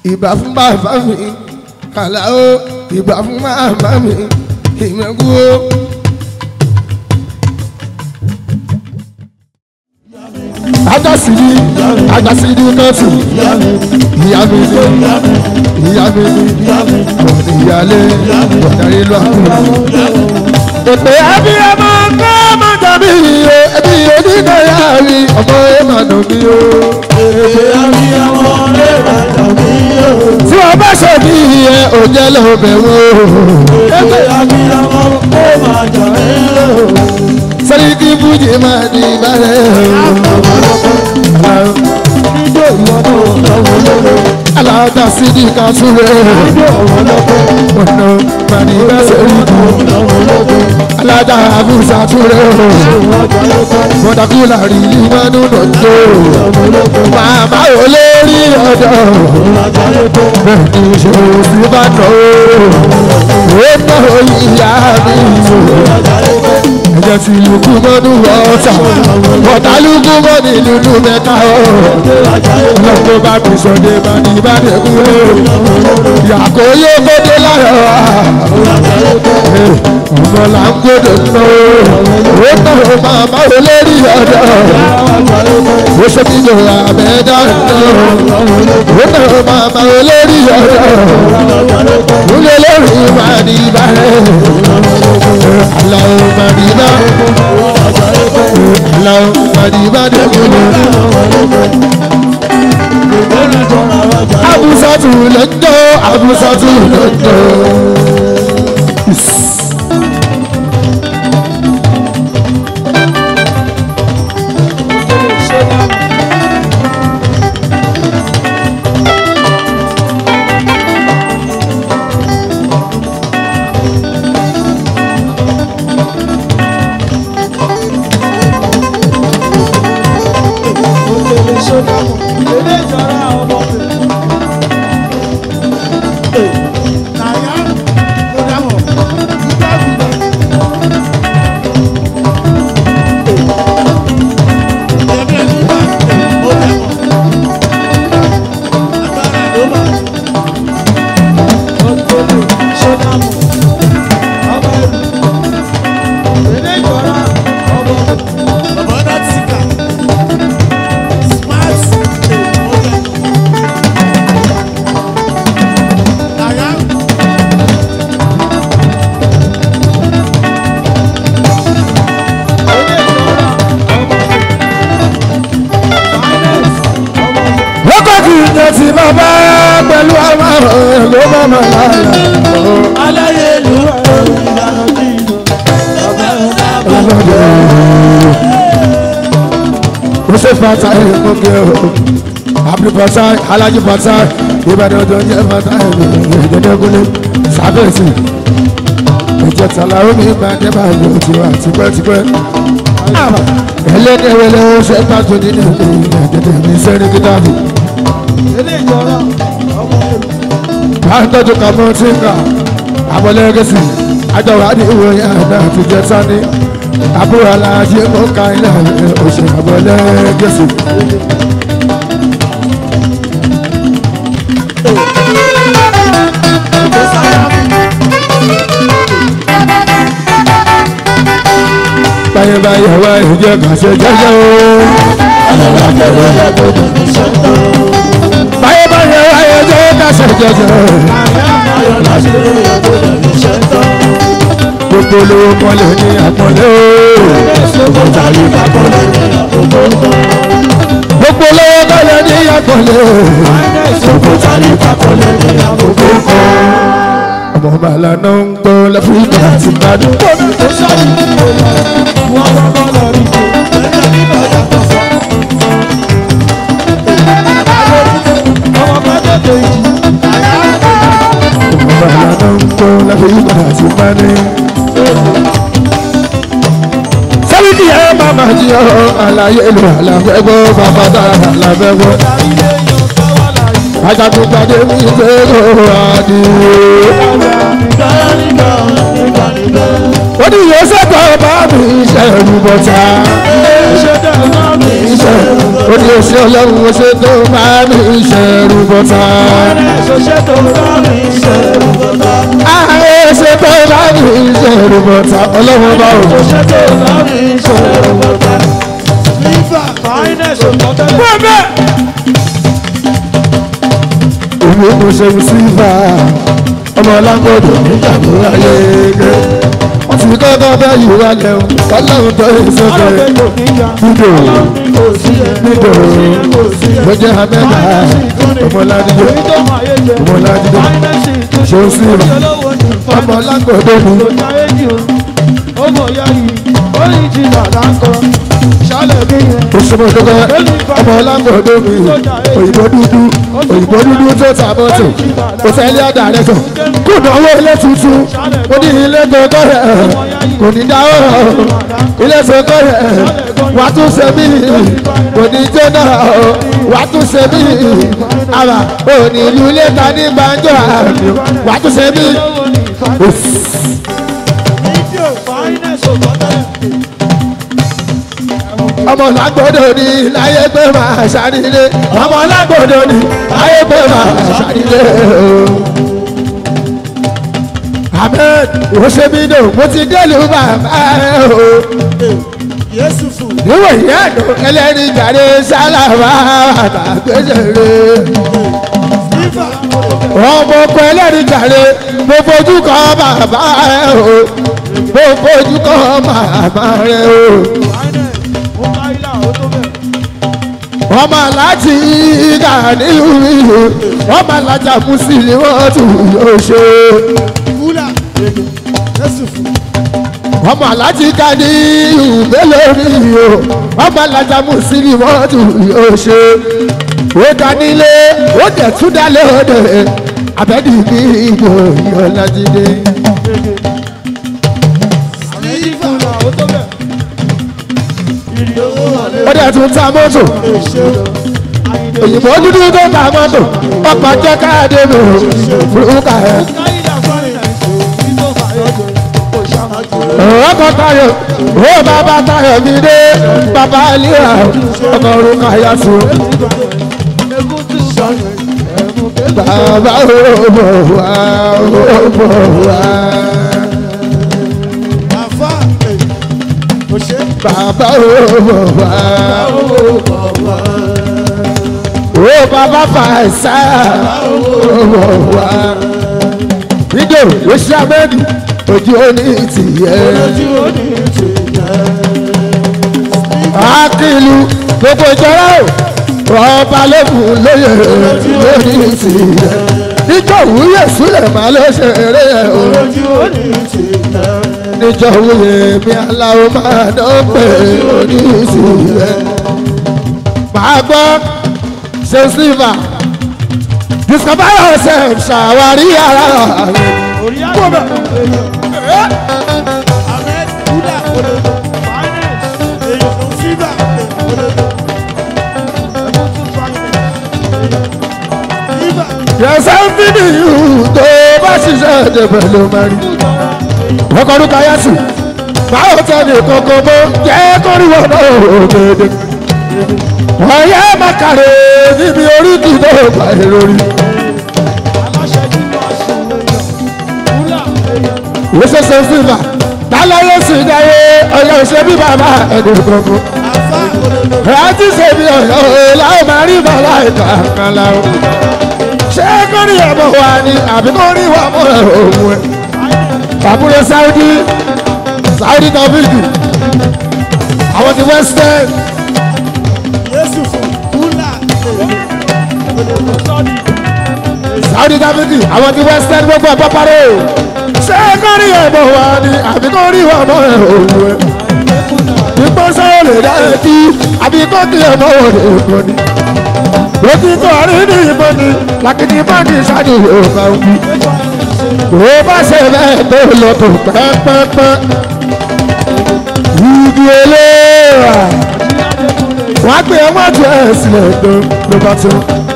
ìbà fún bàbá mi kàláó ìbà fún màmá mi ìmẹ̀kú o. ajásìdí ajásìdí kẹ́tù ìyá mi ní ìyá mi ní ọ̀dẹ̀ ìyálé ọ̀darí lọ́kùnrin. Èpè abiyamọ kọ́ ọmọ tàbí iye ẹbí oníkàyà mi ọmọ ẹ̀ máa dùn mí o. Èdè abiyamọ lè bàjọ́ mi yóò. Tí wọ́n bá ṣe bí iye òjẹ́ ló bẹ̀ wò. Èdè abiyamọ lè bàjọ́ mi yóò. Sẹ́ríkì Fújì máa di ìbálẹ̀ o. Níjó ìwọ náà lọ́wọ́ lọ́wọ́. Aláàtà sídìí ká súnlẹ̀. Níjó ọ̀wọ́ lọ́wọ́. Ọ̀nà màní bá sẹ́ríkì. Lọ́wọ́ lọ́wọ́. Aláàtà àbúṣà túnlẹ̀ o. Ọjọ́ lọ́wọ́. Mọ̀dàkúlà rí ìwádùn lọ́jọ́. Lọ́wọ́ lọ́wọ́. Màmá ò lè rí ọ̀dọ̀. Ọjọ́ lọ́wọ́. Bẹ́ẹ̀ni ìṣòro sí bá nà ó. Ó ná ìyá mi o. Ọjọ́ lọ́wọ́. Ẹ̀jẹ̀ tí lùkú mọ́nú wọ́ọ̀tà. Bọ̀dá lùkú mọ́ ní lùlù mẹ́ta o. Ọlọ́pọ̀ bá mi sọ̀dẹ̀ bá ní ìbádẹ́kú o. Yàkó yóò gbódé láyọ̀ wá. Ọmọ là ń gbódò ná o. Ó ná o màmá ò lè rí ọ̀dọ̀. Ó ṣe kí ló wà mẹ́ta ná o. Ó ná o màmá ò lè rí ọ̀dọ̀. Kúlẹ̀ lórí máa ní ìbálẹ̀. Àlàó máa ní ìbá. Àlàó máa ní ìbádẹ́kú o. Abusatu lọ́jọ́, Abusatu lọ́jọ́. Wákàtí ìjọ ti bàbá pẹ̀lú àwọn ọ̀rọ̀ ló bá máa láyà. Aláyélúwà ìlànà tí ìlú. Bàbá bàbá. Ó ṣe fata ìmọ̀kẹ́ o. Abdul Fatai, Alhaji Fatai, Ìbàdàn tó ń jẹ́ Fatai, ìdẹ́dẹ́gúnlé, Sábẹ̀sì. Ìjọ Tàlàó mi máa jẹ́ máa lò tiwa tipẹ́tipẹ́. Ẹlẹ́dẹ̀wẹ̀lẹ̀ ó ṣe pàtó nínú ìdẹ́dẹ́ mi sẹ́ni kíkàbù. Ilé ìjọra ọmọ ẹrù. Àtọ́jú kàmọ́ tí ń kà, àbọ̀lẹ́gẹ̀sì, àjọwà ní ìròyìn àná àti jẹ sani. Àbúrò aláàjì mú ká ilé oṣù àbọ̀lẹ́gẹ̀sì. Báyẹ̀ báyẹ̀ wá ìjẹ́ kàṣẹ jẹ́jẹ́ o. Báyẹ̀ báyẹ̀ wá ìjẹ́ kàṣẹ jẹ́jẹ́ o. Gbogbo olówó kọ́lé ní àpọ́nlé o. Gbogbo olówó kọ́lé ní àpọ́nlé o. Ọmọ bàlá náà ń gbọ́ lẹ́fíìkì àti gbádùn. Ọmọ bàlá náà ń gbọ́ lẹ́fíìkì àti gbádùn. Sẹ́ríkì ẹ̀ máa máa jí ọ́ àlàyé ìlú àlàfẹ́ gbọ́ bàbá dára àlàfẹ́ gbọ́. Ajagunpadé mi fẹ́ràn adìyẹ. Ó ní ìyẹn sẹ́kọ̀ bá mi ṣe ẹ̀rù bọ̀tà. ṣe ó ní oṣù ọlọ́run oṣù tó bá mi ṣe rúbọ́tà. ṣoṣẹ́ tó bá mi ṣe rúbọ́tà. ààrẹ oṣù tó bá mi ṣe rúbọ́tà ọlọ́run bá wò. ṣoṣẹ́ tó bá mi ṣe rúbọ́tà. Lífà fáínẹ̀sì ọ̀tọ́tẹ́lẹ̀. fún bẹ́ẹ̀. èmi kò ṣe sífà ọmọ lágbọ́dọ̀ nígbàgbọ́ ayé gẹ́. wọ́n ti kọ́kọ́ bẹ́ẹ̀ yìí wá lẹ́wọ̀n ọlọ́run tó ń sọ́kẹ́ Ọlọ́run kò níyà. nídò Ọlọ́run kò sí ẹ. nídò Kò sí ẹ. Kò sí ẹ. mo jẹ́ amẹ́ta ọmọládìjọ́ Èyí tó máa yé jẹ. ọmọládìjọ́ Fáínẹ̀sì tó ṣe ó sí rà olówó ní ọmọ lágbọ́dọ̀ mi Lọ́jà éjì o. Ó mọ̀ ya yìí. Ó ní ti dàda ń kọ. Ṣálẹ̀ bí yẹn. òṣèmọ̀dọ́gọ́ ọmọ lágbọ́dọ̀ mi òyìnbó dúdú òyìnbó dúdú tó ta mọ́tò òtẹ́lẹ̀ ọ̀dà rẹ̀ sọ kó náwó ilé tuntun ó ní ilé gbọ́dọ̀ rẹ̀ kò ní dáwọ́ ilé gbọ́dọ̀ rẹ̀ wà tún ṣe mí kò ní jóná wà tún ṣe mí àbá òní ìlú ilé ta ní gbàǹjọ́ àmì wà tún ṣe mí. Olówó ní fáínẹ̀sì. Fídíò fáínẹ̀sì ọ̀tọ́tẹ́lẹ̀. ọmọ lágbọ́dọ̀ ní láyé pé máa ṣàrílé ọmọ lágbọ́dọ̀ ní láyé pé máa ṣàrílé ahmed òṣèbídò mo ti délùú bàbá rẹ o Yéésù fún. níwọ̀n ìyá àdó ẹlẹ́rìí jàre sálàmà àtàgbèsèrè Lífà ọmọ ọkọ ẹlẹ́rìí jàre mo fojú kan bàbá rẹ o mo fojú kan màmá rẹ o. fáínẹ̀sì. Ó ká ilá ó tó bẹ̀. ọmọ aláàjì ìgà nílùú ìlú ọmọ alájà mùsùlùmí wọn tún yóò ṣe Kúlà. Yéésù fún. ọmọ aláàjì ìgà ní ìbélórí o ọmọ alájà mùsùlùmí wọn tún yóò ṣe ó dánilé ó dẹ̀ tún dálé òde abẹ́dì ní ìlú ìyọ̀lájídé Lífà ó tó bẹ̀. Ìrì owó wọlé. ó dẹ̀ tún ta mọ́tò Èṣe. Àyìnlé. òyìnbó dúdú tó ta mọ́tò ọkọ̀ jẹ́ káàdé mi ò fúrúkà ẹ̀. Káyìlá fáínẹ̀sì. Ìtò fàyọ̀jọ̀. Kò ṣàmájò. ọkọ tayo ó bàbá tayo mi dé bàbá àlìyà ọkọ orúkọ àyàtú Egún tí sọ̀rọ̀. Ẹ̀mú kékeré. bàbá òbò wá òbò wá Àfá. Òṣè. bàbá òbò wá ó bàbá fàṣà òbò wá fídíò oṣù abẹ́ẹ̀dì ojú oní tìyẹ Ojú ó ní ti jẹ́. akílù gbogbo ìjọra o ọba lẹ́kùn lóye lórí tìyẹ níjọ́ wúyẹ̀ súlẹ̀ máa ló ṣe eré ẹ̀ o. Ojú ó ní ti jẹ́. níjọ wúye mi aláwo máa dọ́pẹ́ oníṣìírẹ́. Màá gbọ́ ṣe sílvà discover yourself ṣàwárí ara rẹ̀. Orí àgbà. Ahmed Kúlà Olódò. Finance. Èèyàn fún Fíbà. Olódò. Ẹ̀mú tún Finance. Fíbà. Yẹ̀sẹ̀ ń fi nìyí tó bá ṣiṣẹ́ ìdẹ̀bẹ̀ ló máa rí. Ọkọ̀ orúkọ Yásù. Báwo tẹ̀lé kọ̀ọ̀kan mọ́ jẹ́ kórìwọ̀ náà òkèdè. Ọ̀yẹ́ màkàrẹ̀ níbi oríkì tó gbà é lórí. Aláṣẹ nínú aṣọ èèyàn. Kúlà èèyàn. ìwéṣẹṣẹ fífà tálọ́yé sì dáyé ọ̀yọ́ ìṣe bí bàbá ẹ̀dùn gbogbo. Àfá Olódò. rántí ṣe bí ọ̀yọ́ láwọn máa rí bàbá ìta kan láwọn. ṣé kórì ẹ̀bọ̀ wà ní àbí kórì wà mọ́ ẹ̀ òun ẹ̀. àbúrò sáúdí sáúdí tọ́fíìkì àwọn ti western Yéésù fún Kúlà èèyàn. Olódò sọ́ọ̀dì. sáúdí tọ́fíìkì àwọn ti western gbogbo ẹ̀ pọ́párẹ́ o. ṣé kórì ẹ̀bọ̀ wà ní àbí kórì wà mọ́ ẹ̀ òun ẹ̀. Ìgbọ́ sọ́wọ́ lè dá ẹtí, àbí kó kí ẹ mọ́wọ́ lè kọ́ ni. Lójú tó rí ní ìbọn ni, làkìtì bá ní ìṣáájú yóò bá ń wí. Kò bá ṣe bẹ́ẹ̀ tó lọ tó pẹ́pẹ́pẹ́. Ibi eléèrà, wọ́n á pè é wọ́n ju ẹ̀ sílẹ̀ tó ló bá tó.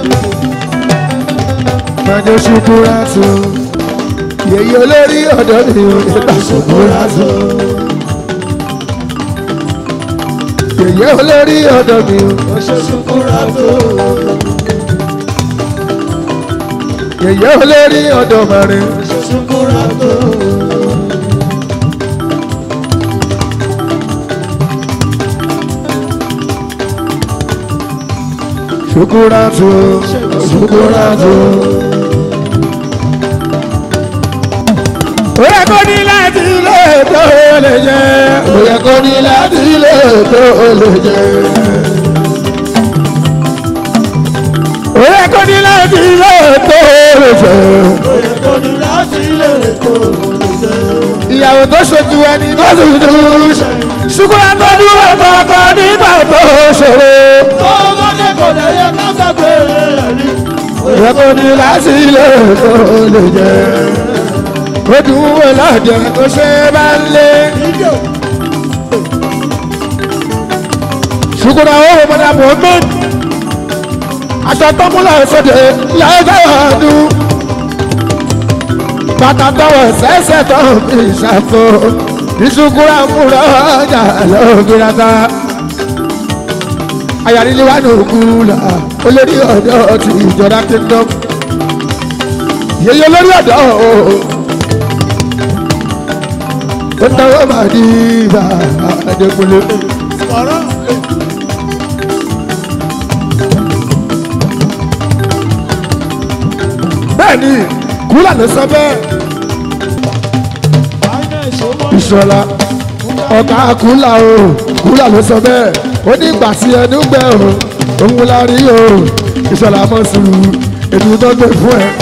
Mẹ́jọ ṣubú rà tó. Yèyé olórí ọ̀dọ́ mi ò ní gbà ṣubú rà tó. yẹ̀yẹ́ olórí ọ̀dọ̀ mi o yẹ̀yẹ́ olórí ọ̀dọ̀ mẹ́rin ṣukuratu ṣukuratu. ó yẹ kó ní láti ilé tó lè jẹ́ ó yẹ kó ní láti ilé tó lè jẹ́. ó yẹ kó ní láti ilé tó lè jẹ́. ìyàwó tó ṣojú ẹni tó ṣojú ṣùgbọ́n tó dúró kọ̀ọ̀kan nígbà tó ṣòro. ìyàwó ní láti ilé tó lè jẹ́. ó dùn wò lọ́jọ́ tó ṣe bá ń lé. ṣùgbọ́n àwọn ọmọdé mohammed aṣọ tọ́múlà sọ́dẹ̀ lọ́jọ́ ọdún bàtà tọwọ́ sẹ́sẹ̀ tó fi ṣàfo ìṣùkúrà múra ọjà lọ́gbìnrata ayàríléwájú òkúla olórí ọ̀dọ́ ti ìjọba kingdom yeye olórí ọ̀dọ́ o ó tọwọ́ máa di ibà àdékùnlé. bẹ́ẹ̀ni kúlà ló sọ bẹ́ẹ̀ ìṣọ̀lá ọ̀gá kúlà o kúlà ló sọ bẹ́ẹ̀ ó ní ìgbà sí ẹnu gbẹ o òun la rí o ìṣọ̀lá mọ̀ sùúrù ètò tó gbé fún ẹ.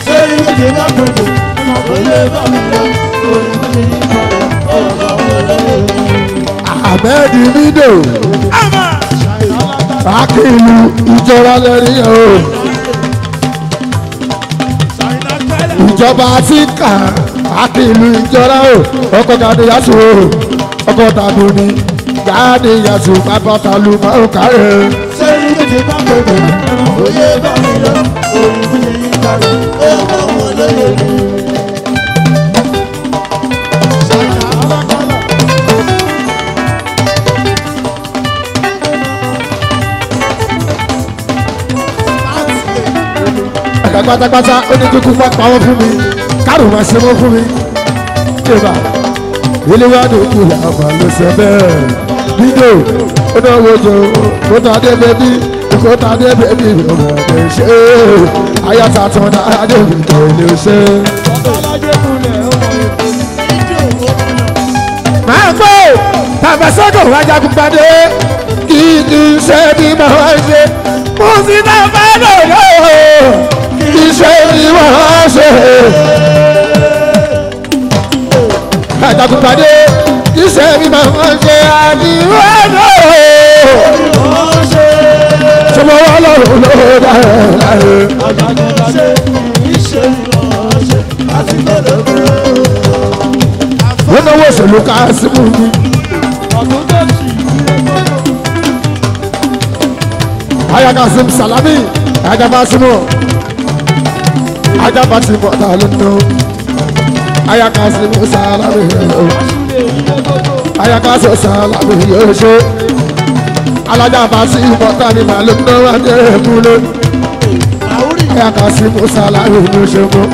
àbẹ́ẹ̀dì mídò akílù ìjọba lẹ́rìí o ìjọba ti kà akílù ìjọba o ọkọ̀ gàdé yàtò o ọkọ̀ tàbí ni gàdé yàtò bàbá tàlù máa ń kárẹ̀. àgbà pátápátá ó ní kíkú má pawọ́ fún mi kárò má ṣe mọ́ fún mi. Ìjọba ilé wa ní òkú làbà ló ṣe bẹ́ẹ̀. Dídò ó náà wojú kó tá a dé bẹ́bí kó tá a dé bẹ́bí ọmọ ọ̀dẹ ṣe é. Ayáta tán náà adé mi kò lè ṣe. Máa gbọ́ tàbá sọ́dọ̀ wájà gbàdé kí kì í ṣe bí mo wá ṣe. Mo sì náà bá lò lọ́wọ́ iṣẹ́ ni wọ́n ṣe. Àjàgùnpàdé iṣẹ́ ni wọ́n ṣe àdìwọ́ náà. Ṣọmọ wọn lọ́rùn ló dára láre. Wọ́n náwó òṣèlú ká símú mi. Ayakasim Salami, Ayakasimu ajaba ti bọ̀ ta ló ná ayakasi musa alábẹ̀ yóò ayakasi musa alábẹ̀ yóò ṣe alájàba ti bọ̀ ta ni màá ló ná wá ní ẹ̀kúlé ayakasi musa alábẹ̀ yóò ṣe mọ́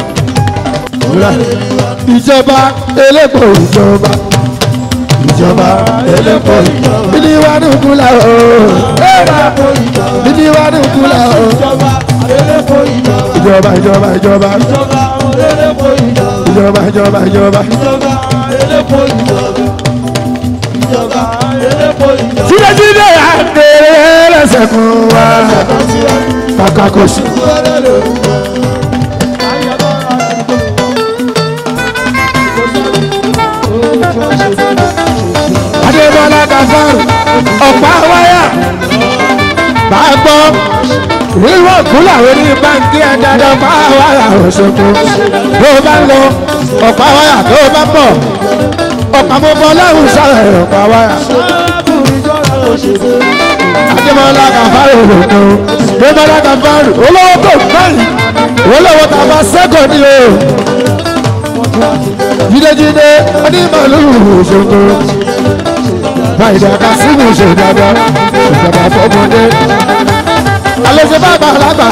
ìjọba elépo ìjọba ìjọba elépo ìjọba bíní wà ní ìkúlẹ̀ o bíní wà ní ìkúlẹ̀ o ìjọba ìjọba ìjọba ìjọba ìjọba ìjọba. jíjẹ́jíjẹ́ àgbèrè lẹ́sẹ̀ fún wa kàkà kò sí. adébọ́lá kàfáàrù ọ̀pá wáyà bá gbọ́ ìwọ kúlà orí báńkì ẹ̀dájọ́ ọ̀pá wáyà òṣogbo tó bá ń lọ ọ̀pá wáyà tó bá bọ̀ ọ̀pá mo bọ́ lọ́rùn sọ̀rọ̀ ọ̀pá wáyà. adébọ́lá kàfáàrù òdòdó adébọ́lá kàfáàrù olówó tó gbẹ̀yìn olówó tàbá sẹ́kọ̀ọ́ ni o jídéjídé onímọ̀lú òṣogbo àìdá kásímù ṣe dáadáa ìjọba fọmọdé alẹ́sẹ̀ bàbá alábà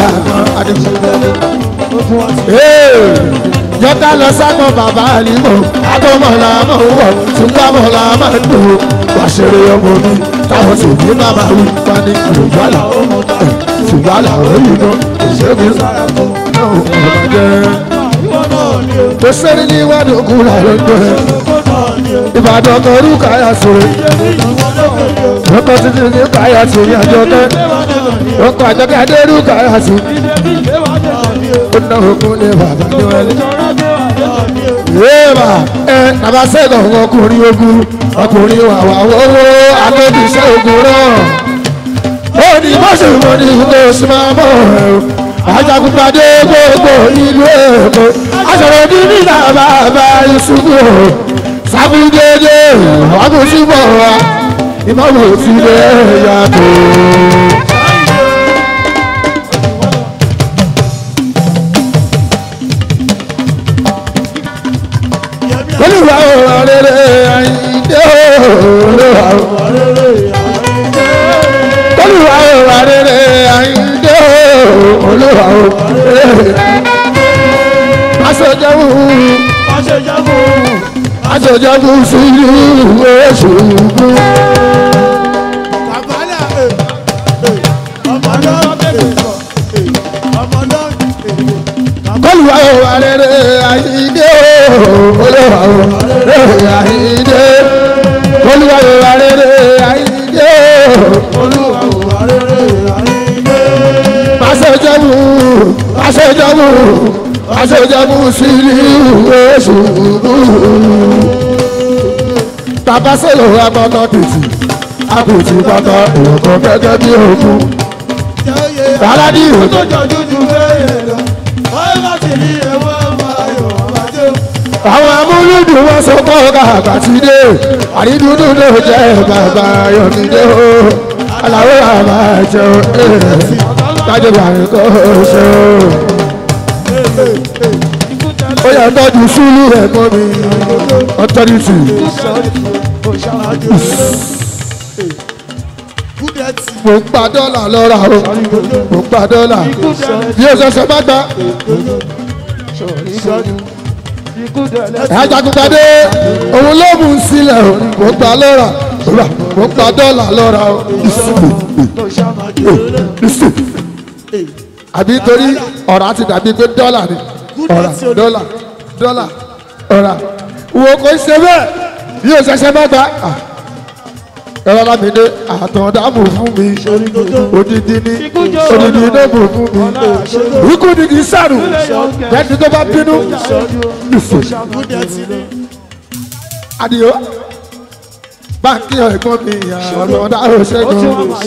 jọta lọ sábọ̀ bàbá àlìmọ̀ agbọ́mọ̀lá mọ̀ ń wọ̀ túnbàmọ̀lá máa ń dùn wá ṣeré ọmọ mi táwọn sì ní bàbá wí wá ní ìrògbàlà ṣùgbàlà òyìn náà ìṣègùn náà ọmọdé tó sẹ́ni ní ìwádìí òkun làwọn ń gbé ìbàdàn kan orúkọ àyà sọ̀rọ̀ ọkọ̀ títí ní káyà sí ní àjọkẹ́ ọkọ̀ àjọkẹ́ adérúkọ àyà sí ó ná òkun ní bàbá ní wọlé. yéèmà ẹ nàbà sẹ́gàn ọkùnrin ogun ọkùnrin wàwà owó agbóbíṣẹ́ ogun náà ó ní mọ́sùlùmọ́ ní ìlú sùmọ́mọ́ ajagunpadé gbogbo ìlú èkó aṣọ̀rọ̀ ní nílà bàbá ìṣubú sábúdédé ọkùnṣubọ̀ wa ìmọ̀wò ti lè yàtọ̀. olùwà òwà rere àyíndé olùwà òwà olùwà òwà rere àyíndé olùwà òwà rere aṣojáwó aṣojáwó sílù oṣù olùwà òwà rere àyíndé olùwà òwà rere àyíndé olùwà òwà rere àyíndé aṣojáwó aṣojáwó aṣojáwó sílù oṣù bàbá sọ̀rọ̀ agbọ́tọ̀ tètè àpòtì pátá òkò gẹ́gẹ́ bí òkú Bàládì òjò. àwọn amúlùdùn wọn sọ pé ọgá àgbàtìdé àrídùdù ló jẹ bàbá yọmídé o aláwọ àbá jẹ o tájọ bàrẹ kò ṣe o ó yẹ tọ́jú súlù rẹ̀ mọ́ mi ọtọ́rìtì mo ń pa dọ́là lọ́ra o mo ń pa dọ́là bí o ṣẹ̀ṣẹ̀ má gbà ajagunpadé òun ló mú un sílẹ̀ o mo ń pa lọ́ra mo ń pa dọ́là lọ́ra o àbí torí ọ̀rá ti dàbí pé dọ́là ni ọ̀rá dọ́là dọ́là ọ̀rá wo kò ṣe bẹ́ẹ̀ bí o ṣẹ̀ṣẹ̀ má gbà ẹ̀rọ lámìdé àtọ̀dáàbò fún mi odidi ní odidi ní bò fún mi ikú ni kì í sàrù jẹ́ni tó bá bínú lùfò adìyó báńkì ẹ̀gbọ́n mi àtọ̀dáàbò ṣẹ́gun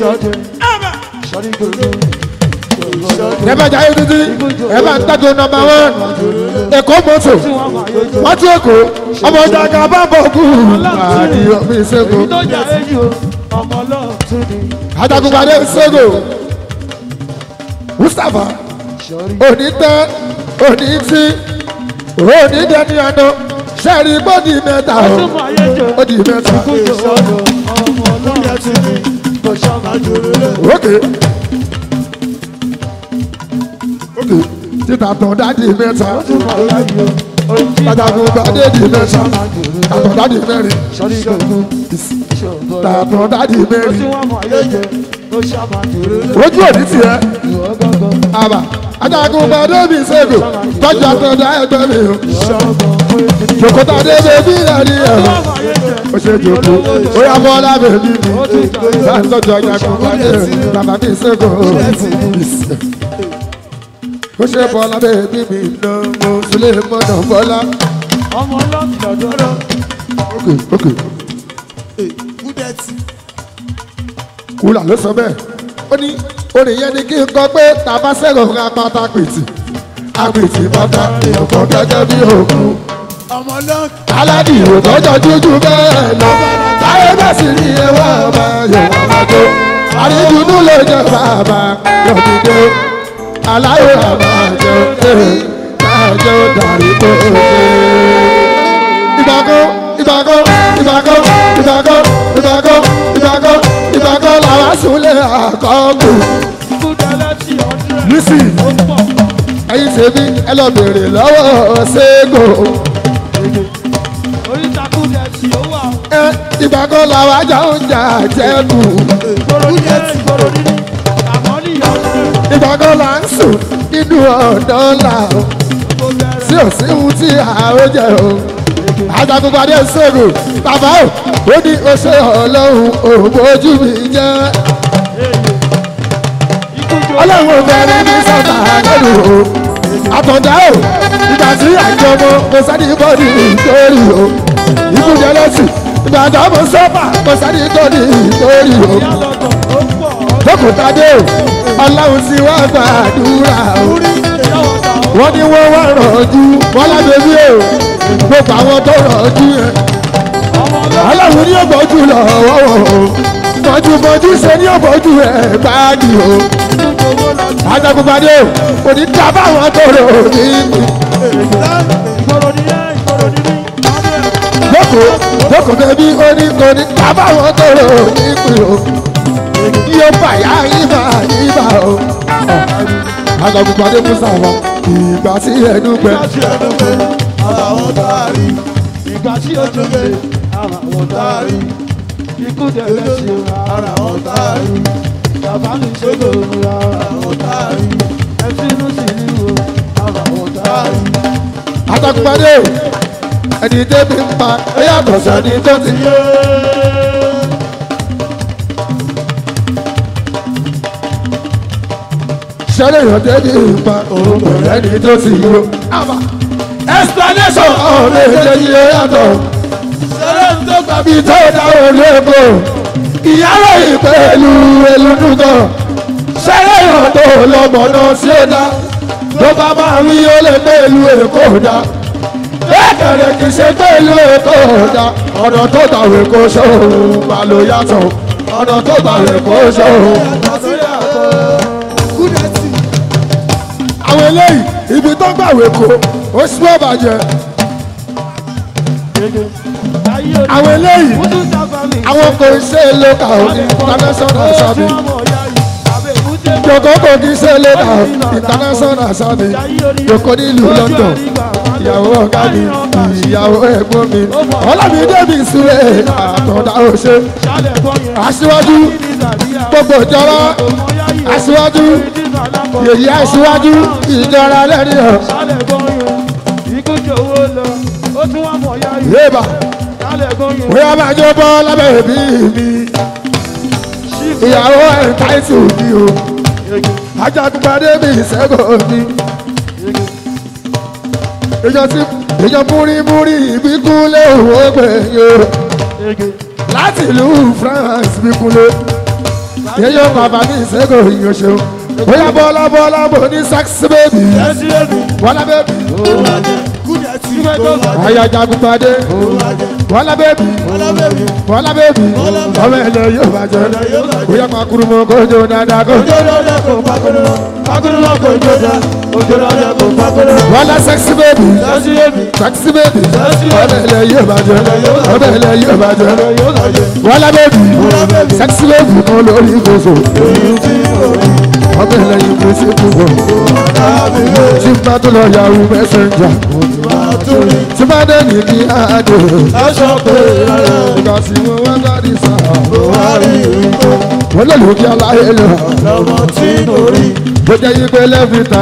ẹ̀bá jayé títí ẹ̀bá ń tàgé nọmba wán èkó mọ́tò wọ́n tún èkó ọmọ ọjà kan bá bọ̀ kú àdìyọ mi ṣẹ́gun ajagunpadé ṣẹ́gun mustapha òní tẹ́ òní tí òní dẹni àná sẹ́ẹ̀rì bọ́dì mẹ́ta ó di mẹ́ta ókè ókè títà tán dáàdì mẹ́ta ajagunpadé di mẹ́ta tàtàn dáàdì mẹ́rin tàtàn dáàdì mẹ́rin ojú òní tiẹ̀ àbà ajagunpadé mi ṣègùn tọ́jú àtọ̀dá ẹgbẹ́ mi o jòkóta dé bèbí rẹ̀ ní ẹ̀rọ ó ṣe jòkó ó yà bọ́ lábẹ́ bí mi bá ń tọ́jú ajagunpadé bàbá mi ṣègùn ó ṣe bọ́ lábẹ́ bí mi lọ mo sílé mọ́nà bọ́lá. ọmọ ọlọ́ọ̀kì lọ́dọ́rọ́. ok ok kúlà ló sọ bẹ́ẹ̀ ó ní orin yẹn ni kí n kọ pé tàbá sẹ́rọ̀ ra pátá pìtì àpìtì pátá èèyàn kan gẹ́gẹ́ bí òkú. ọmọ ọlọ́ọ̀kì. aládì ìròtọ́jọ́ jújú bẹ́ẹ̀ lọ táyé bẹ́ẹ̀ sì ní ẹwà ọba yòówá máa tó àrídùnú ló jẹ bàbá yọ̀dídé aláyọ̀ àbájọ káàjọ dàrí tó dé. ìbàkọ́ ìbàkọ́ ìbàkọ́ ìbàkọ́ ìbàkọ́ àkọ́kù ikú dẹ́lẹ́ tí ọ̀dúnrẹ̀. Lísì. ó pọ̀ ẹ̀yin tèmi ẹ lọ bèrè lọ́wọ́ ṣégo orítakú dẹ̀ tí ó wà. ẹ ìgbà kan làwọn ajá ń jà jẹ́kù ìgboro nílé ìgboro nílé àmọ́ ní ọ̀dúnrẹ̀. ìgbà kan là ń sùn nínú ọ̀dọ́ là ó kó bẹ̀rẹ̀. tí ò sí ohun tí àwọn jẹ o ajagunpadé ṣègùn bàbá o ó ní o ṣe ọlọ́run òbójú mi jẹ́ ikú jọ ọlọ́run obìnrin ní sọ́tà lẹ́nu o àtọ̀dá o ìgbà tí àjọmọ kò sẹ́ni bọ́ọ̀dì nítorí o ikú jẹ lẹ́sìn ìgbà tó mo sọ́fà kò sẹ́ni bọ́ọ̀dì nítorí o ìyá lọ́tọ̀ ó pọ̀ lókùtàdé o ọlọ́run ti wá gbàdúrà o ìyá ọ̀tà ó wọ́n ní wọ́n wá rọ̀jú bọ́lá bèbí o gbogbo àwọn tó rọ̀jú yẹn ọmọ ọlọ́run ọlọ́run ní ògbójú lọ́wọ́ o bọ́júbọ́jú ṣe ní ògbójú ẹ̀ báàgì o ikú jọwọ́ lọ́tọ̀. ajagunpadé o kò ní ká báwọn tó rò ní ìgboro nílé ìgboro nílé ọ̀dúnrẹ̀. lóko lóko bèbí ó ní kò ní ká báwọn tó rò ní pè o yóò bàyá ibà ibà o ajagunpadé musa wọn ìgbà tí ẹnu gbẹ ìgbà tí ó dùn pé ara wọn taari. ìgbà tí ó dùn pé ara wọn taari. ikú dẹ̀lẹ́ sí ara wọn taari. bàbá mi ṣe lòun ara wọn taari. ẹtínú sì ní wo ara wọn taari. ajagunpadé o ẹni débi ń pa ó yàtọ̀ sẹ́ni tó ti yé. sẹ́lẹ̀ yàn débi ń pa òun kò rẹ́ni tó ti yó. explanation ọ̀rẹ́ ìjẹ́jì ó yàtọ̀ sẹ́lẹ̀ ń tó gbàbí tó dáwọ́ lóko ìyálò ìpẹ́lú elúdúgọ̀ sẹ́lẹ̀ yàn tó lọ́mọdé sí ẹ̀dá ló bá máa rí ó lè pẹ̀lú èkó dá bẹ́ẹ̀kẹ̀rẹ̀ kì í ṣe pẹ̀lú èkó dá ọ̀nà tó tàwé kó sóhun bá ló yàtọ̀ ọ̀nà tó tàwé kó sóhun. àwọn eléyìí ibi tó gbàwé kó ó sì wọ́n bàjẹ́ àwọn eléyìí àwọn kò ṣe lóka òní international sábì jọ̀kọ́ kò kí ṣe lóka international sábì jọ̀kọ́ nílùú London ìyàwó ọ̀gá mi ìyàwó ẹ̀gbọ́n mi ọlọ́mi débi ìsúlẹ̀ àtọ̀dá òṣè aṣíwájú gbogbo ìjọba aṣíwájú yèyí aṣíwájú ìjọra lẹ́ni ọ̀ yéèbà bóyá máa jó bọ́ lábẹ́ ìbí mi ìyàwó ẹ̀ táìsì mi o ajagunpadé mi ìṣẹ́gun mi ìjọ tí ìjọ múrímúrí ìbíkúnlé òwò gbẹ̀yìn láti ìlú France bíkúnlé yíyọ bàbá mi ìṣẹ́gun ìyọ̀ṣẹ́ bóyá bọ́lá bọ́lá bò ní sexy baby bọ́lá baby ayajagunpadé bọ́lá baby bọ́lá baby ọmọ ẹ̀lẹ́ yóò bàjẹ́ bóyá makuru mọ́ kójó dáadáa kójó bọ́lá sexy baby sexy baby ọmọ ẹ̀lẹ́ yóò bàjẹ́ ọmọ ẹ̀lẹ́ yóò bàjẹ́ bọ́lá baby sexy baby kan lórí kòsò ọmọ ẹ̀lẹ́ yìí kò sí kúkọ tí n bá tó lọ yahoo messenger tí bá dé ní kí á dé ìgbà tí mo wá dárí sáà wọ́n lè lókè aláyé lọ bó jẹ́ yí pé lẹ́fìtà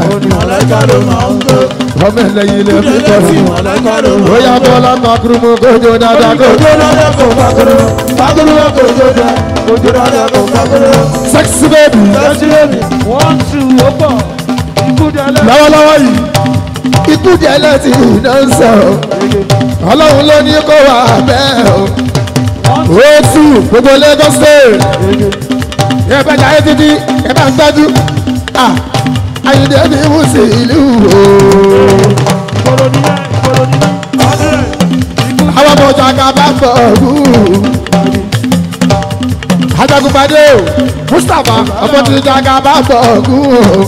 ọmọ ẹlẹ́yìn lẹ́fìtà bóyá bọ́lá makuru mo kójó dáadáa kójó sexy baby lọ́wọ́lọ́wọ́ yìí ikú jẹ́ lẹ́tì iná ń sọ ọlọ́run ló ní kó wà bẹ́ẹ̀ o ó tù gbogbo Lagos state ẹ bá jà é títí ẹ bá ń gbájú Àyìndé ní wùsì ìlú o àwọn ọmọ ọjà ká bá bọ̀ ọ̀hún ajagunpadé o Mustapha ọmọ tí ìjà ká bá bọ̀ ọ̀hún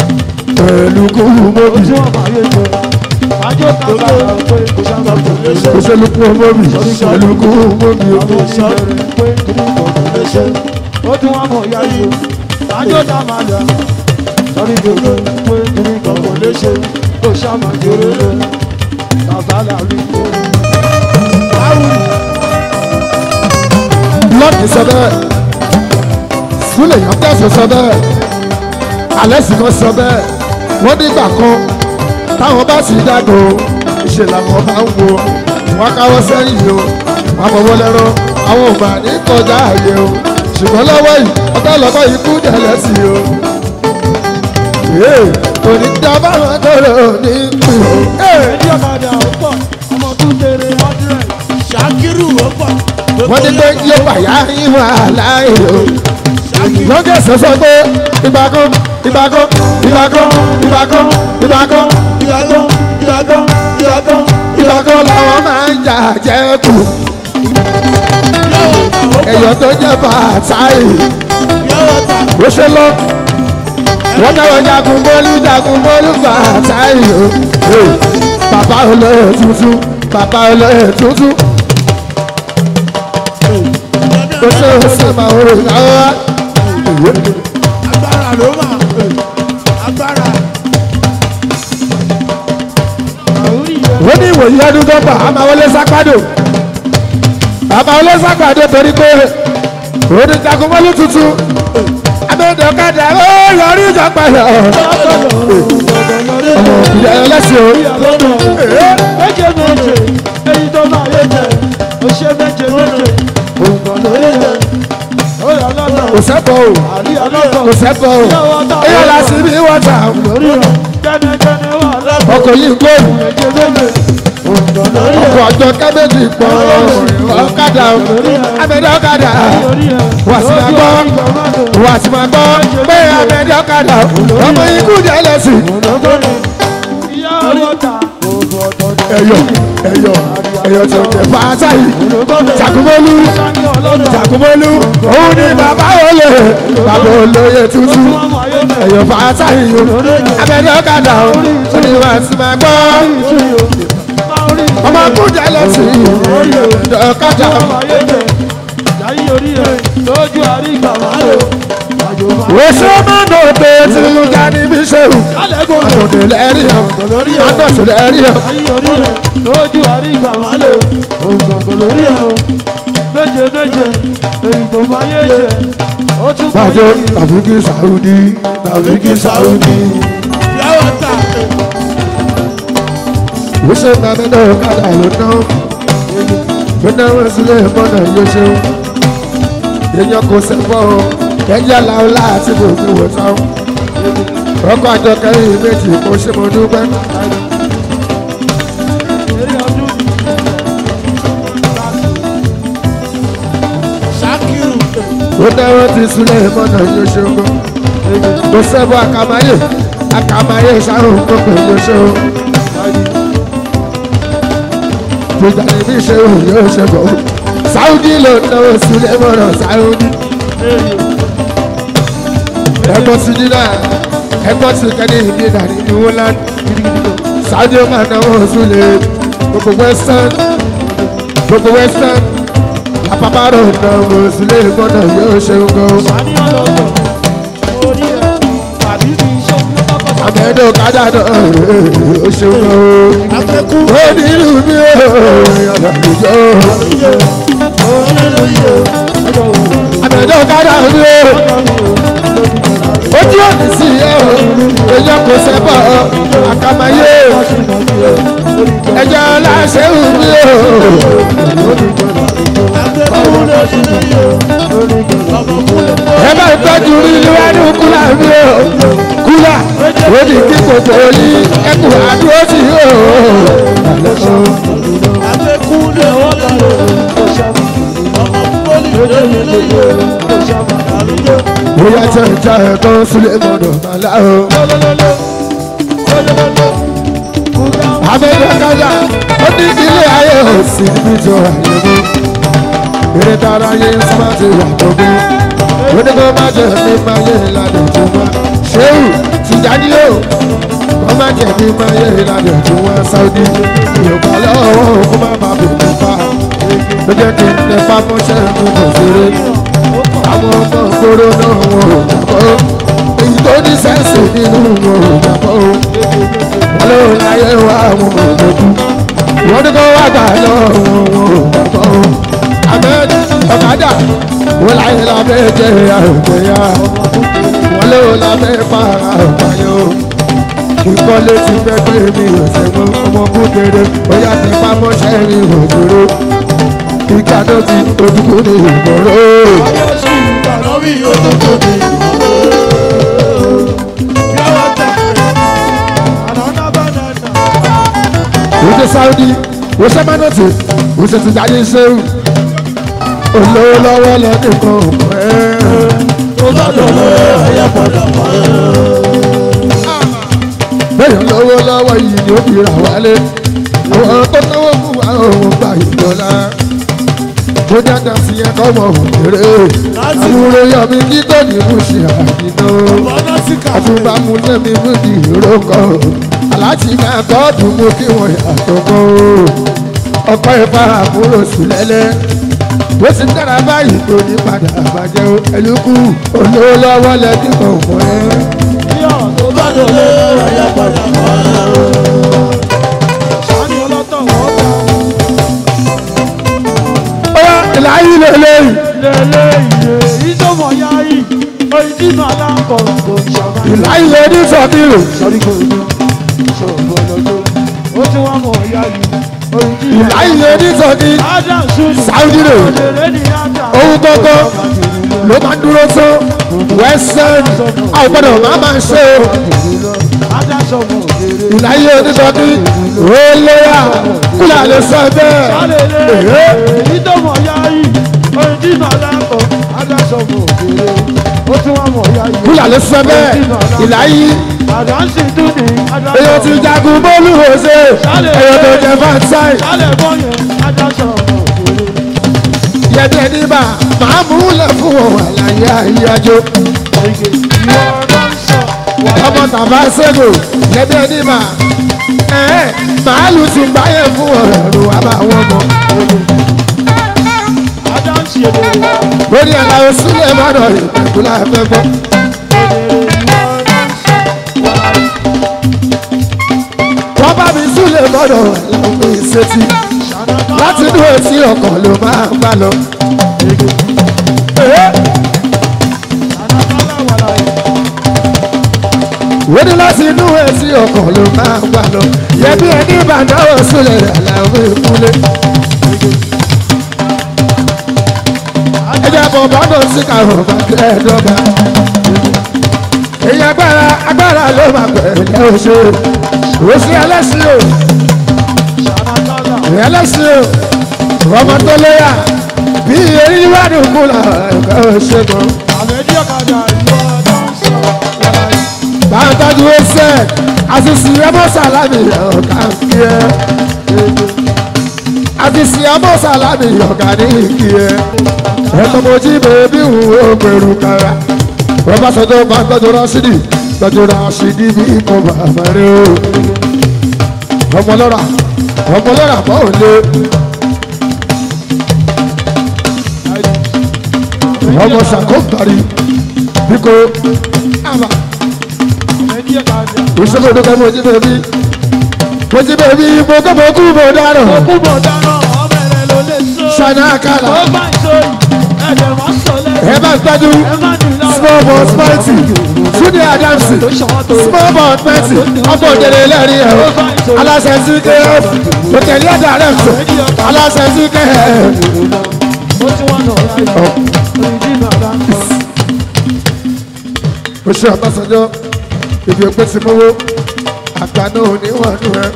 o pẹ̀lú kú mọ́bí òṣèlú kú ọmọ mi òṣèlú kú ọmọ mi o. ọmọ sọ̀rọ̀ pé kí ni kò tó lè ṣe ó tún wá mọ̀ ìyá yìí o sáájú ọ̀tá máa dà sọ́rí gbogbo pé kí ni kò tó lè ṣe kó ṣàmà jòrò lé bàbá làrí kó. lọ́ọ̀kì sọ bẹ́ẹ̀ súlẹ̀ yàn tẹ̀sán sọ bẹ́ẹ̀ alẹ́ sì kan sọ bẹ́ẹ̀ wọ́n nígbà kan táwọn bá sì dàgbò ìṣe làwọn bá ń wo wọn káwọ́ sẹ́yìn o wọn fọwọ́ lẹ́rọ àwọn ò mà ní kọjá àyè o ṣùgbọ́n lọ́wọ́ yìí ọ̀tá lọ́kọ́ yìí kú dẹ̀lẹ́ sí o. Ee, kò ní dá báwọn tó rò ní kù. ẹni ọ̀kadà ó pọ̀ ọmọ tún tèrè hundred ṣàkírù ó pọ̀. wọ́n ní pé yóò bàyá ìwà láàyè o. lọ́gẹ̀ sọ́sọ́ pé ìbákan ìbákan ìbákan ìbákan ìbákan ìyàgán ìyàgán ìyàgán ìbákan làwọn máa ń jà jẹ́ kù. ẹ̀yọ́ tó jẹ́ bàtàì yọ̀wọ̀ ta bó ṣe lọ. wọ́n náwó jagun bólú jagun bólú bàtàì o. Ee, bàbá olóyè tuntun bàbá olóyè tuntun. ó ṣe ó ṣe máa ń rò láwọ́. agbára ló mà agbára àwùrí yẹn wọ́n ní ìwòyí ọdún tó bà á máa wọlé sápádò àmà wọlé sápádò torí pé òun ní jagunmọ́lú tuntun abẹ́dọ̀kadà ó yọrí ìjọba yọ ọmọ ìdí ẹlẹ́sìn o méje méje èyí tó máa yé jẹ ó ṣe méje méje òǹkàn ló yé jẹ ó yà lọ́nà kò sẹ́bọ̀ o àrí ọlọ́kọ̀ kò sẹ́bọ̀ o èèyàn la sí bí wọ́n tà lórí rẹ̀ kẹ́nẹ́kẹ́nẹ́ wà lọ́kọ̀ ọkọ̀ yìí gbòòrò méje méje òǹkàn lórí rẹ̀ ọkọ̀ ọjọ́ kábẹ́jì pọ̀ ọ̀kadà abẹ́dọ̀kadà lórí rẹ̀ wà sí máa gbọ́ wà sí máa gbọ́ pé abẹ́dọ̀kadà ọmọ ikú jẹ́ ẹlẹ́sìn. ìyá ọlọ́ta òògùn ọ̀tọ̀ọ̀tọ̀ ẹyọ ẹyọ ẹyọ tí o jẹ fàáta yìí jagunmọlú sani ọlọ́ta jagunmọlú òun ni bàbá olè bàbá olóye tuntun ọmọ ayé mẹ́ ẹyọ fàáta yìí abẹ́rẹ́ ọ̀kadà o ó ní wàá sí máa gbọ́ máa rí ọmọ akújẹ lẹ́sìn ọ̀kadà ọmọ ayé mẹ́ jáyé orí rẹ̀ lójú àríkà máa lò àjò máa oṣù mọ́nà òde tí mo já níbi ṣéwù lálẹ́gùn rẹ̀ àtòdè lẹ́rìí ọ̀ lórí ẹ̀ àtòdè lẹ́rìí ọ̀ jáyé orí rẹ̀ lójú àríkà máa lò òǹkọ̀ǹkọ̀ lórí ẹ̀ o méje méje èyí tó máa yé jẹ ó tún máa bàjọ́ yé tàbíkì sàrúdì tàbíkì sàrúdì. yọ̀wọ̀ ta oṣù mọ́nà ọ̀kadà ló ná ló ná wọn sílẹ̀ mọ́nà yóò ṣeun èèyàn kò sẹ́fọ́ o ẹ̀jẹ̀ làwọn láti bò ní wò tán ọkọ̀ àjọ kẹrin méjì kò ṣe mo dúpẹ́ eré ọdún ṣàkírù ó ná wọn ti sílẹ̀ mọ́nà yóò ṣeun kò sẹ́fọ́ àkàmáyé àkàmáyé ṣàrùn kókò yóò ṣeun gbogbo àdébí ṣe òun yóò ṣe bọ̀ sáúdí ló náwó sílẹ̀ mọ́nà sáúdí. ẹgbọ́n ti dín náà ẹgbọ́n ti kẹ́ni ìdí ìdàrí ní wọ́lán sáájú máa náwó súlẹ̀ gbogbo western gbogbo western lápapárò náwó súlẹ̀ gbọ́dọ̀ yóò ṣe ń gan. sani ọlọ́tọ̀ orí ẹ̀ tàbí fi iṣẹ́ lọ́kọ̀ àmẹ́dọ̀ kájà náà ó ṣe ń gan. afẹ́kú ó ní ìlú mi ò yàrá ìjọ. àmẹ́dọ̀ kájà mi ò ojú òní sí ẹ o èèyàn kò sẹ́bọ̀ àkàmáyé ẹjọ́ láṣẹ òbí o. afẹ́kú lórí lórí o ọmọkùnrin tó ẹ bá tọ́jú rí níwájú kúlà mi o kúlà ó ní kí gbogbo yín ẹkù àdúró sí o. afẹ́kú lórí lórí o ọmọkùnrin lórí lórí o àlùjọ bóyá tẹ̀ ń já ẹ̀kọ́ sílẹ̀ mọ́dọ̀ màlá o. abẹ́rẹ́ kájà ó ní ilé ayé ò sí níbi tó ayé mú. eré tara yé súnmọ́ ti wà gbogbo. ó ní kó má jẹ́ mi máa yé ìlànà tó wá. ṣéwù tìjáde o wọ́n má jẹ́ mi máa yé ìlànà tó wá sáúdí. yorùbá lọ́wọ́ kó má má bò pamọ́ṣẹ́ mi kò ṣeré àwọn ọmọ gbòòrò náà wọn ò gbàgbọ́ èyí tó ní sẹ́ǹsì nínú wọn ò gbàgbọ́ wọn ló láyé wá wọn ò gbàgbọ́ wọn ní kó wá gbà lọ wọn wọn ò gbàgbọ́ ahmed ọ̀kadà wọn láyé lábẹ́ jẹ́ àrùbẹ̀yà wọn ló lábẹ́ para ọ̀páyọ̀ ìkọ́lé ti fẹ́ gbé mi ọ̀sẹ̀ mọ́ ọmọ kúkéré bóyá ti pamọ́ṣẹ́ mi ò dúró ìkàdó ti ojúkú ní ìgboro. Oúnjẹ Sáúdí, oṣù Mánọ́tì, oṣù ti jáde ṣéwù. Olówó lọ́wọ́ lọ́dún kan pẹ́. Bẹ́ẹ̀ lówó lọ́wọ́ yìí ni ó fi rà wálé. Àwọn tó náwó fún wa òun gbà ìjọba. Mo dáadáa sí ẹ̀kọ́ mọ̀ òkèrè. Àwùrọ̀ yọ mi kí tó ní mú ṣe àdínà. Àtúbà mú lẹ́mi mú di ìrókò. Aláàtì máa gọ́ọ̀dù mú kí wọ́n yàtọ̀ mọ́. Ọ̀pọ̀ ìfà àbúrò sí lẹ́lẹ́. Bó ti dára báyìí tó ní padà bàjẹ́ o. Ẹlúkú olówó lọ́wọ́ lẹ́dí kan mọ́ ẹ. Ọ̀yá ìlàyé lélẹ́yìn. Ìlàyé lẹ́dí sọ̀bìrì. Ìlàyé lẹ́dí sọ̀bìrì. Sáúdí rè. Ohun gbọ́gbọ́ ló máa dúró tán. Wẹ́sẹ̀n àwọn gbọ́dọ̀ máa máa ṣe o. Ìlàyé oníṣọ́bí olóyà kúlà lè sọ bẹ́ẹ̀. Èhé. Kúlà lè sọ bẹ́ẹ̀. Ìlàyé Àdánsì tún ní èèyàn ti jagun bólú òṣè èèyàn tó jẹ fáńsáì. Sálẹ̀ bọ́yẹn, adáṣọ ọmọ òkèèrè. Yẹ̀dẹ̀ níbà máa mú lẹ̀ fún wọn àlàyé àyájọ́. Ìwọ ọ̀dọ́ ń sọ, wà Ọmọ tàbá ṣègò yẹ̀dẹ̀ níbà. Ẹ̀ẹ́ màálù tún gbáyé fún ọ̀rọ̀ ẹ̀rù wá bá wọn mọ̀. Adánsì èdè wà. Lórí ẹ̀la òsílẹ̀ mọ́dọ̀ ìpẹ̀kúlá ẹ̀fẹ́ gbọ́. Wọ́n bá mi súlẹ̀ mọ́dọ̀ ẹ̀lọ́gbìn ìṣètì. Láti inú etí ọkàn ló máa ń bá lọ. Ẹ̀ẹ́ wọ́n ní láti inú etí ọkàn ló máa ń bá lọ. Yẹ̀bí ẹni ìbàdàn súlẹ̀ àlàó ìkúlé. ẹjẹ bọ̀ bọ́dọ̀ sí kàrọ̀ bàtẹ́ ẹ̀dọ́gba. èyí agbára agbára ló máa pẹ̀lẹ́ oṣù oṣù ẹlẹ́sìn o ẹlẹ́sìn o ọmọ tó lóyà bí eré ìwádìí kúlà ẹ̀ka oṣù kan. bá a tọ́jú ẹsẹ̀ àṣìṣe ẹmọ sàlámì ọ̀gá kí ẹ. àṣìṣe ẹmọ sàlámì ọ̀gá ní kí ẹ ẹ̀tọ́ mo jí bèbí wù ó pẹ̀lú kára wọ́n bá sọ tó bá tọ́jú rásídì tọ́jú rásídì bí kò bá fẹ́rẹ́ o ọmọ lọ́ra ọmọ lọ́ra bọ́ ò lé ọmọ ṣàkóńtàrí bí kò àmà ìṣòro ìdókè mo jí bèbí mo jí bèbí mo kọ́ mo kú mo dárò ṣáná kálá ẹ bá tọ́jú small ball spicy túnde adamsi small ball spicy ọkọ̀ òdèrè lẹ́rìí ẹ̀ aláṣẹ sí kf òtẹ̀lẹ́ àdàrẹ́fẹ̀ aláṣẹ sí kf. o ṣe ọ̀tọ́sọjọ́ ibi òpin ti mówó àgbà náà ò ní wọ̀n nù ẹ.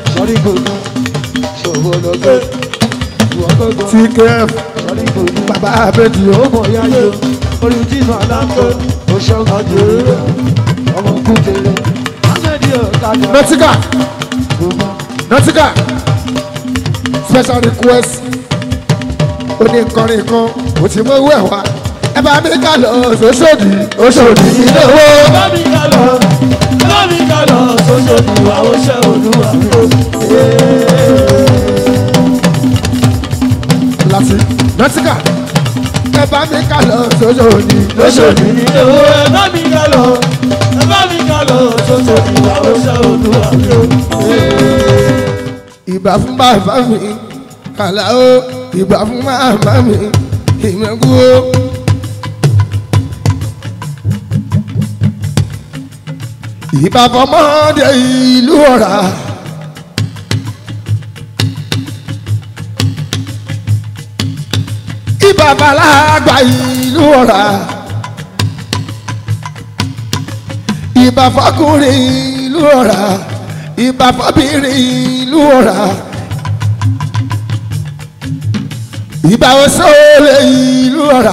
tkf bàbá abẹ́jì o. nọtíkà nọtíkà special request oní nkọrin kan kò tí mo wú ẹ̀ wá ẹ bá mi ká lọ sóṣòdì oṣòdì ilé owó. láti nọtíkà ẹ bá mi ká lọ sóṣòdì lóṣòdì ní owó ẹ bá mi ká lọ ẹ bá mi ká lọ sóṣòdì àwọn ṣe olúwa mi o. ìbà fún bàbá mi kàlà ó ìbà fún màmá mi ìmẹ̀kú ó. ìbà fọmọdé ìlú ọ̀rà. ìbà balàgbà ìlú ọ̀rà. ìbà fọkùnrin ìlú ọ̀rà ìbà fọbìnrin ìlú ọ̀rà ìbà òṣòlè ìlú ọ̀rà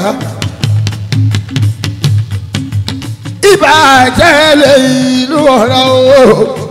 ìbà àjẹlẹ̀ ìlú ọ̀rà o